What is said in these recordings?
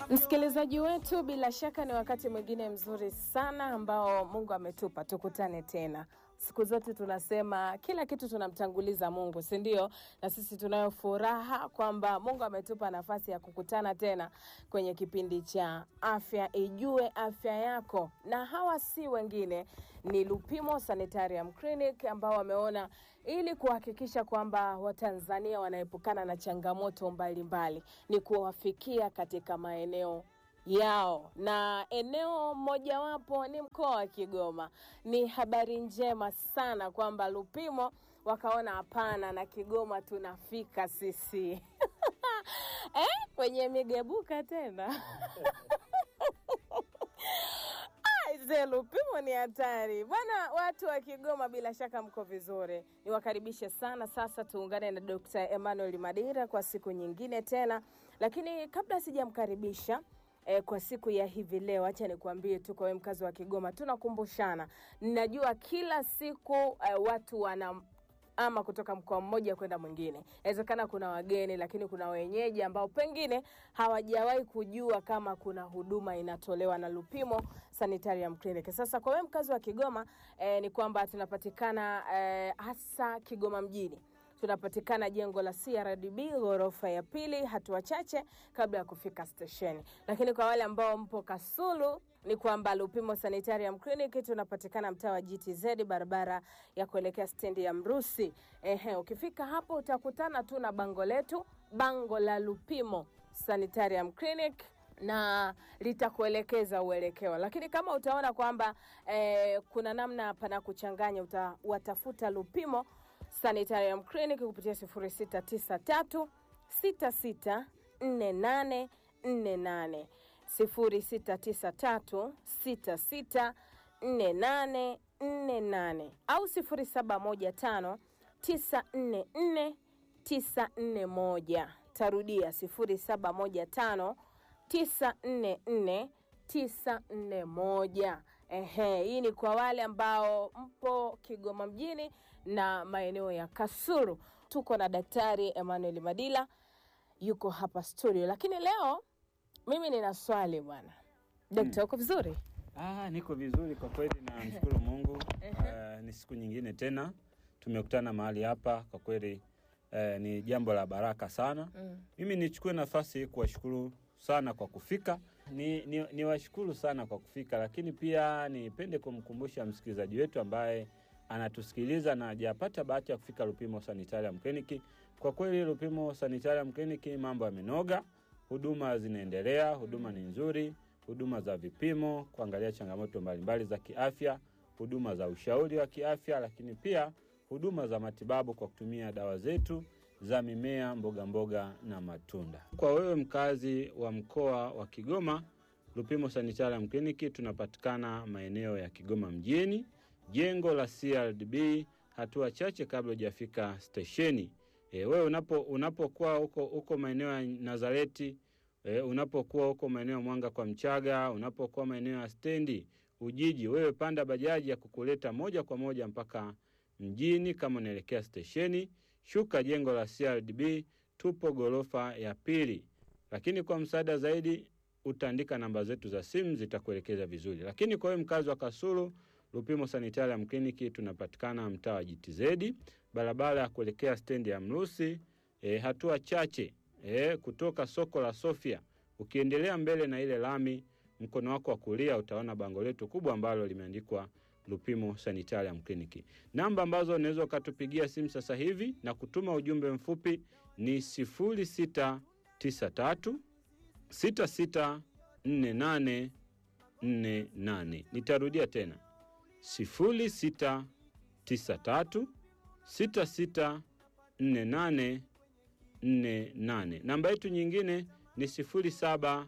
Msikilizaji wetu, bila shaka ni wakati mwingine mzuri sana ambao Mungu ametupa tukutane tena. Siku zote tunasema kila kitu tunamtanguliza Mungu, si ndio? Na sisi tunayo furaha kwamba Mungu ametupa nafasi ya kukutana tena kwenye kipindi cha Afya Ijue Afya Yako, na hawa si wengine ni Lupimo Sanitarium Clinic ambao wameona ili kuhakikisha kwamba Watanzania wanaepukana na changamoto mbalimbali mbali, ni kuwafikia katika maeneo yao na eneo mojawapo ni mkoa wa Kigoma. Ni habari njema sana kwamba Lupimo wakaona hapana, na Kigoma tunafika sisi eh, kwenye migebuka tena Aise, Lupimo ni hatari bwana. Watu wa Kigoma, bila shaka mko vizuri, niwakaribishe sana. Sasa tuungane na Dr. Emmanuel Madira kwa siku nyingine tena, lakini kabla sijamkaribisha eh, kwa siku ya hivi leo, acha nikuambie tu kwa wewe mkazi wa Kigoma, tunakumbushana. Ninajua kila siku eh, watu wana ama kutoka mkoa mmoja kwenda mwingine. Inawezekana kuna wageni, lakini kuna wenyeji ambao pengine hawajawahi kujua kama kuna huduma inatolewa na Lupimo Sanitarium Clinic. Sasa kwa wewe mkazi wa Kigoma eh, ni kwamba tunapatikana eh, hasa Kigoma mjini tunapatikana jengo la CRDB ghorofa ya pili, hatua chache kabla ya kufika stesheni. Lakini kwa wale ambao mpo Kasulu ni kwamba Lupimo Sanitarium Clinic tunapatikana mtaa wa GTZ, barabara ya kuelekea stendi ya Mrusi. Ehe, ukifika hapo utakutana tu na bango letu, bango la Lupimo Sanitarium Clinic na litakuelekeza uelekeo, lakini kama utaona kwamba eh, kuna namna pana kuchanganya, utawatafuta Lupimo Sanitarium Clinic kupitia 0693 664848 0693 664848 au 0715 944 941. Tarudia 0715 944 941. Ehe, hii ni kwa wale ambao mpo Kigoma mjini na maeneo ya Kasulu. Tuko na Daktari Emmanuel Madila yuko hapa studio, lakini leo mimi nina swali bwana. Dokta, uko vizuri? Ah, niko vizuri kwa kweli, namshukuru Mungu. Uh, ni siku nyingine tena tumekutana mahali hapa, kwa kweli uh, ni jambo la baraka sana. Mm. Mimi nichukue nafasi hii kuwashukuru sana kwa kufika ni, ni, ni washukuru sana kwa kufika, lakini pia nipende kumkumbusha msikilizaji wetu ambaye anatusikiliza na hajapata bahati ya kufika Lupimo Sanitarium Clinic. Kwa kweli Lupimo Sanitarium Clinic mambo yamenoga, huduma zinaendelea, huduma ni nzuri, huduma za vipimo, kuangalia changamoto mbalimbali za kiafya, huduma za ushauri wa kiafya, lakini pia huduma za matibabu kwa kutumia dawa zetu za mimea, mboga mboga na matunda. Kwa wewe mkazi wa mkoa wa Kigoma, Lupimo Sanitarium Clinic tunapatikana maeneo ya Kigoma mjini, jengo la CRDB, hatua chache kabla hujafika stesheni. E, wewe unapo unapokuwa huko huko maeneo ya Nazareti, e, unapokuwa huko maeneo ya Mwanga kwa Mchaga, unapokuwa maeneo ya stendi Ujiji, wewe panda bajaji ya kukuleta moja kwa moja mpaka mjini. Kama unaelekea stesheni, shuka jengo la CRDB, tupo ghorofa ya pili. Lakini kwa msaada zaidi utaandika namba zetu za simu zitakuelekeza vizuri. Lakini kwa wewe mkazi wa Kasulu, Lupimo Sanitarium Clinic tunapatikana mtaa wa GTZ, barabara ya kuelekea stendi ya Mrusi, e, hatua chache e, kutoka soko la Sofia. Ukiendelea mbele na ile lami, mkono wako wa kulia utaona bango letu kubwa ambalo limeandikwa Lupimo Sanitarium Clinic. Namba ambazo unaweza ukatupigia simu sasa hivi na kutuma ujumbe mfupi ni 0693 664848. Nitarudia tena 0693 664848. Namba yetu nyingine ni 0715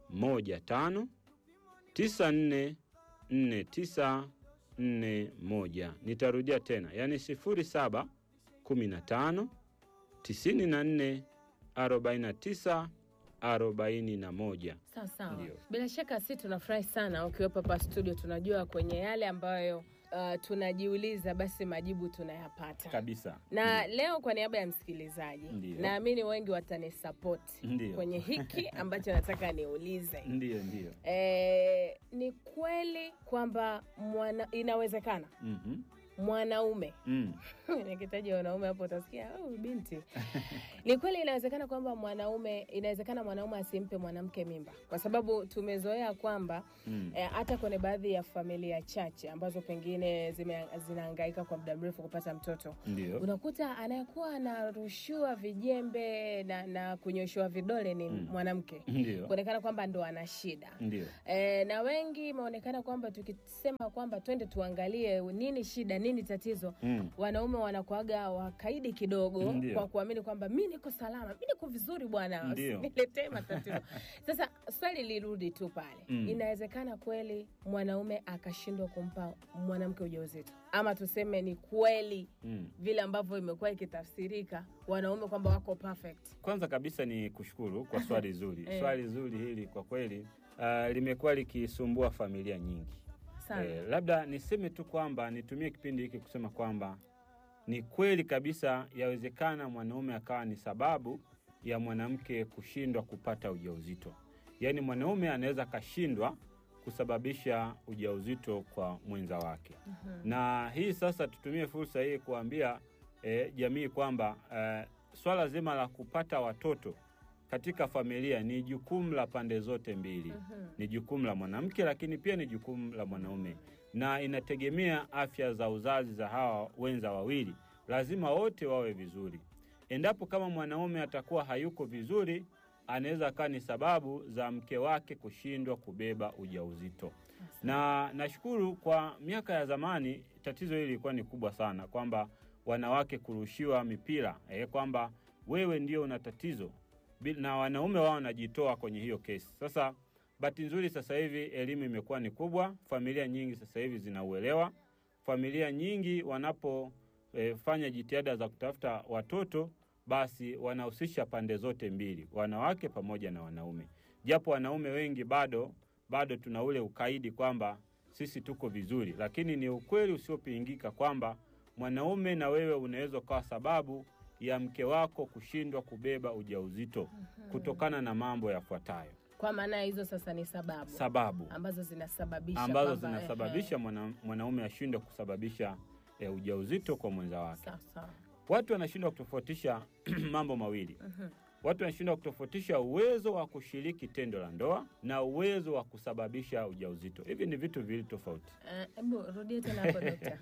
9449 41. Nitarudia tena, yaani 07 15 94 49 41. Sawa sawa. Ndio. Bila shaka si tunafurahi sana ukiwepo hapa studio. Tunajua kwenye yale ambayo uh, tunajiuliza basi majibu tunayapata kabisa. na leo kwa niaba ya msikilizaji Ndiyo. naamini wengi watanisapoti Ndiyo. kwenye hiki ambacho nataka niulize Ndiyo, ndiyo. e, ni kweli kwamba mwana, inawezekana Mhm. mwanaume Mm. nikitaja wanaume hapo utasikia oh, binti ni kweli inawezekana kwamba mwanaume inawezekana mwanaume asimpe mwanamke mimba kwa sababu tumezoea kwamba Mm. eh, hata kwenye baadhi ya familia chache ambazo pengine zime- zinahangaika kwa muda mrefu kupata mtoto Ndiyo. unakuta anayekuwa anarushiwa vijembe na, na kunyoshewa vidole ni Mm. mwanamke Ndiyo. kuonekana kwamba ndo ana shida Ndiyo. E, na wengi imeonekana kwamba tukisema kwamba twende tuangalie nini shida nini tatizo Mm. wanaume wanakuaga wakaidi kidogo Ndio. kwa kuamini kwamba mi niko salama mi niko vizuri bwana Ndio. niletee matatizo sasa swali lirudi tu pale Mm. inawezekana kweli mwanaume akashindwa kumpa mwanamke ujauzito ama tuseme ni kweli Mm. vile ambavyo imekuwa ikitafsirika wanaume kwamba wako perfect Kwanza kabisa ni kushukuru kwa swali zuri. Eh. Swali zuri hili kwa kweli uh, limekuwa likisumbua familia nyingi. sana Eh, labda niseme tu kwamba nitumie kipindi hiki kusema kwamba ni kweli kabisa yawezekana mwanaume akawa ni sababu ya mwanamke kushindwa kupata ujauzito. Yaani mwanaume anaweza akashindwa kusababisha ujauzito kwa mwenza wake. Mhm. Na hii sasa tutumie fursa hii kuambia eh, jamii kwamba eh, swala zima la kupata watoto katika familia ni jukumu la pande zote mbili Mhm. ni jukumu la mwanamke lakini pia ni jukumu la mwanaume na inategemea afya za uzazi za hawa wenza wawili lazima wote wawe vizuri endapo kama mwanaume atakuwa hayuko vizuri anaweza akawa ni sababu za mke wake kushindwa kubeba ujauzito na nashukuru kwa miaka ya zamani tatizo hili lilikuwa ni kubwa sana kwamba wanawake kurushiwa mipira eh, kwamba wewe ndio una tatizo Bi- na wanaume wao wanajitoa kwenye hiyo kesi sasa bahati nzuri sasa hivi elimu imekuwa ni kubwa familia nyingi sasa hivi zinauelewa familia nyingi wanapofanya jitihada za kutafuta watoto basi wanahusisha pande zote mbili wanawake pamoja na wanaume japo wanaume wengi bado bado tuna ule ukaidi kwamba sisi tuko vizuri lakini ni ukweli usiopingika kwamba mwanaume na wewe unaweza ukawa sababu ya mke wako kushindwa kubeba ujauzito kutokana na mambo yafuatayo kwa maana hizo sasa ni sababu sababu ambazo zinasababisha ambazo kwamba, zinasababisha mwana, mwanaume ashindwe kusababisha e, ujauzito kwa mwenza ehe, wake sawa sawa. watu wanashindwa kutofautisha mambo mawili Mhm. watu wanashindwa kutofautisha uwezo wa kushiriki tendo la ndoa na uwezo wa kusababisha ujauzito hivi ni vitu viwili tofauti Eh, Hebu rudie tena hapo dokta.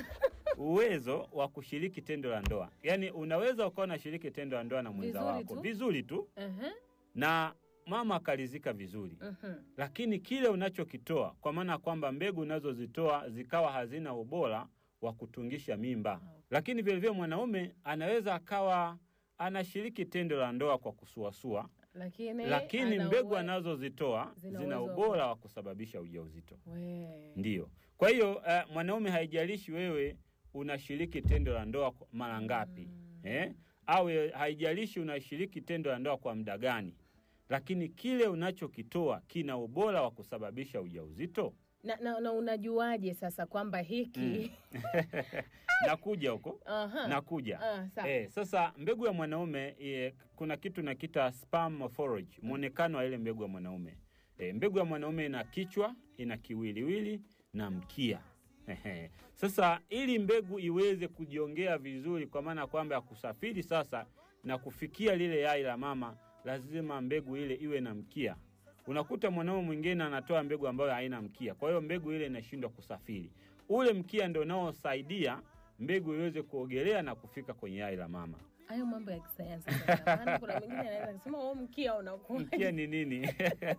uwezo wa kushiriki tendo la ndoa yaani unaweza ukawa unashiriki tendo la ndoa na mwenza Vizuri wako tu. vizuri tu Ehe, na mama akalizika vizuri mhm. lakini kile unachokitoa kwa maana ya kwamba mbegu unazozitoa zikawa hazina ubora wa kutungisha mimba lakini vilevile mwanaume anaweza akawa anashiriki tendo la ndoa kwa kusuasua Lakini, lakini ana mbegu uwe- anazozitoa zina zina uwezo wa ubora wa kusababisha ujauzito We. ndiyo kwa hiyo uh, mwanaume haijalishi wewe unashiriki tendo la ndoa kwa- mara ngapi eh? au eh, haijalishi unashiriki tendo la ndoa kwa muda gani lakini kile unachokitoa kina ubora wa kusababisha ujauzito Na, na, na unajuaje sasa kwamba hiki nakuja huko Aha. nakuja Ah, sawa. Eh, sasa mbegu ya mwanaume eh, kuna kitu nakita sperm morphology, mwonekano wa ile mbegu ya mwanaume. Eh, mbegu ya mwanaume ina kichwa, ina kiwiliwili na mkia. Ehe. Sasa ili mbegu iweze kujiongea vizuri, kwa maana kwamba ya kusafiri sasa na kufikia lile yai la mama, lazima mbegu ile iwe na mkia. Unakuta mwanaume mwingine anatoa mbegu ambayo haina mkia, kwa hiyo mbegu ile inashindwa kusafiri. Ule mkia ndio unaosaidia mbegu iweze kuogelea na kufika kwenye yai la mama. hayo mambo ya kisayansi sasa. Maana kuna mwingine anaweza kusema "Oh, mkia unakuwa Mkia ni nini?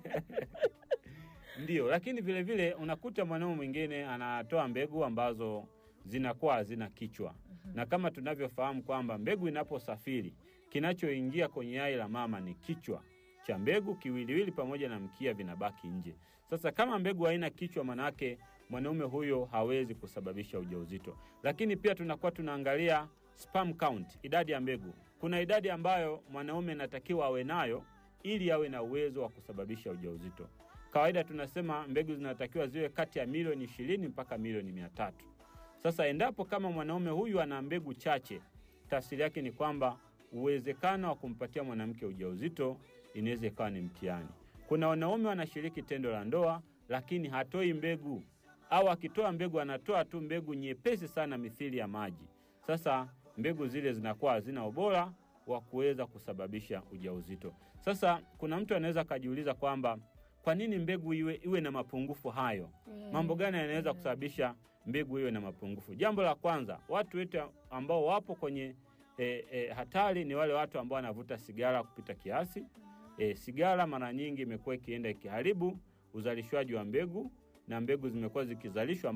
Ndio, lakini vile vile unakuta mwanaume mwingine anatoa mbegu ambazo zinakuwa hazina kichwa, na kama tunavyofahamu kwamba mbegu inaposafiri kinachoingia kwenye yai la mama ni kichwa cha mbegu, kiwiliwili pamoja na mkia vinabaki nje. Sasa kama mbegu haina kichwa, manake mwanaume huyo hawezi kusababisha ujauzito. Lakini pia tunakuwa tunaangalia sperm count, idadi ya mbegu. Kuna idadi ambayo mwanaume anatakiwa awe nayo ili awe na uwezo wa kusababisha ujauzito. Kawaida tunasema mbegu zinatakiwa ziwe kati ya milioni ishirini mpaka milioni mia tatu Sasa endapo kama mwanaume huyu ana mbegu chache, tafsiri yake ni kwamba uwezekano wa kumpatia mwanamke ujauzito inaweza ikawa ni mtihani. Kuna wanaume wanashiriki tendo la ndoa, lakini hatoi mbegu, au akitoa mbegu anatoa tu mbegu nyepesi sana, mithili ya maji. Sasa mbegu zile zinakuwa hazina ubora wa kuweza kusababisha ujauzito. Sasa kuna mtu anaweza akajiuliza kwamba kwa nini mbegu iwe, iwe na mapungufu hayo? Mambo gani yanaweza kusababisha mbegu iwe na mapungufu? Jambo la kwanza, watu wetu ambao wapo kwenye e, e, hatari ni wale watu ambao wanavuta sigara kupita kiasi. E, sigara mara nyingi imekuwa ikienda ikiharibu uzalishwaji wa mbegu na mbegu zimekuwa zikizalishwa